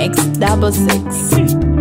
X double six.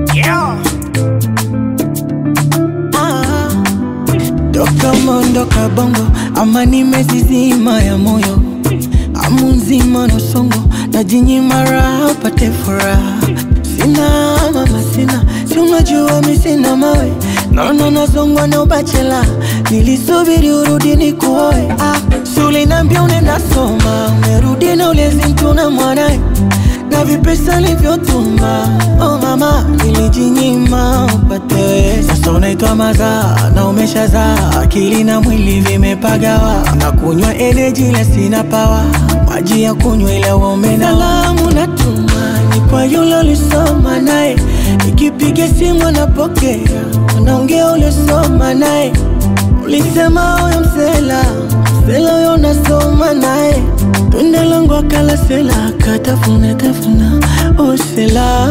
Toka mondo kabongo ama nimezizima ya moyo amu nzima na songo na jinyima raha upate furaha sina mama sina si unajua mi sina mawe naona nazongwa na ubachela nilisubiri urudi ni kuoe ah, sulinambia unenda soma umerudi na ulezi mtuna mwanae na vipesa livyotuma oh mama nilijinyima upate wewe. sasa unaitwa mazaa na umeshazaa akili na mwili vimepagawa na kunywa energy la sina pawa maji ya kunywa ila uomena salamu natuma ni kwa yule ulisoma naye ikipiga simu anapokea anaongea ulisoma naye ulisema huyo msela msela huyo unasoma naye tunda langu akala sela akatafuna tafuna oh sela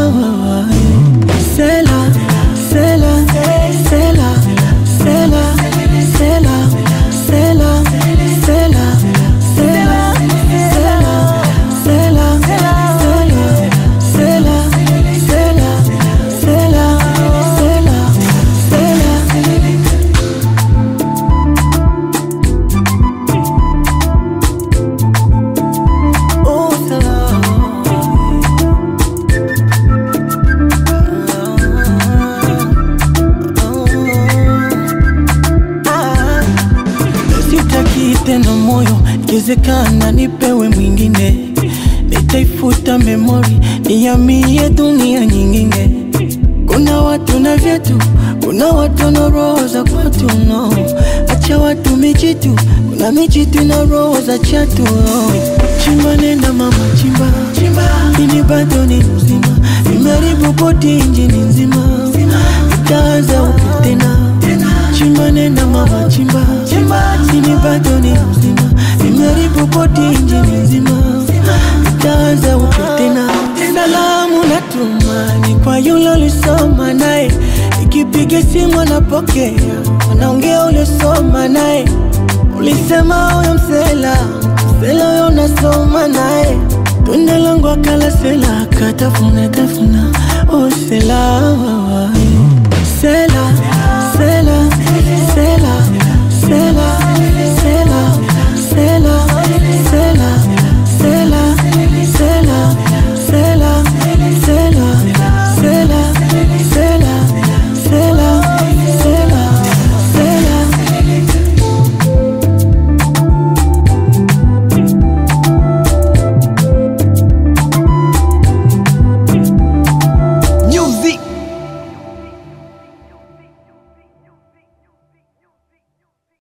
sela sela sela sela sela sela sela sela sela sela sela sela sela sela sela Oh, Ah, sitaki tena moyo, ikiwezekana nipewe mwingine, nitaifuta memori, nihamie dunia nyingine. Kuna watu na vyetu, kuna watu na roho za kwatu no. Acha watu mijitu, kuna mijitu na roho za chatu no. Chimba nenda mama chimba, chimba. Ini bado ni mzima, nimeharibu bodi injini nzima, itaanza upya tena chimba nenda mama chimba, chimba. Ini bado ni mzima, nimeharibu bodi injini nzima, itaanza upya tena salamu natuma ni kwa yule ulisoma naye, ikipiga simu anapokea, anaongea ulisoma naye, ulisema huyo msela msela huyo unasoma naye, tunda langu akala sela akatafuna tafuna, oh sela sela sela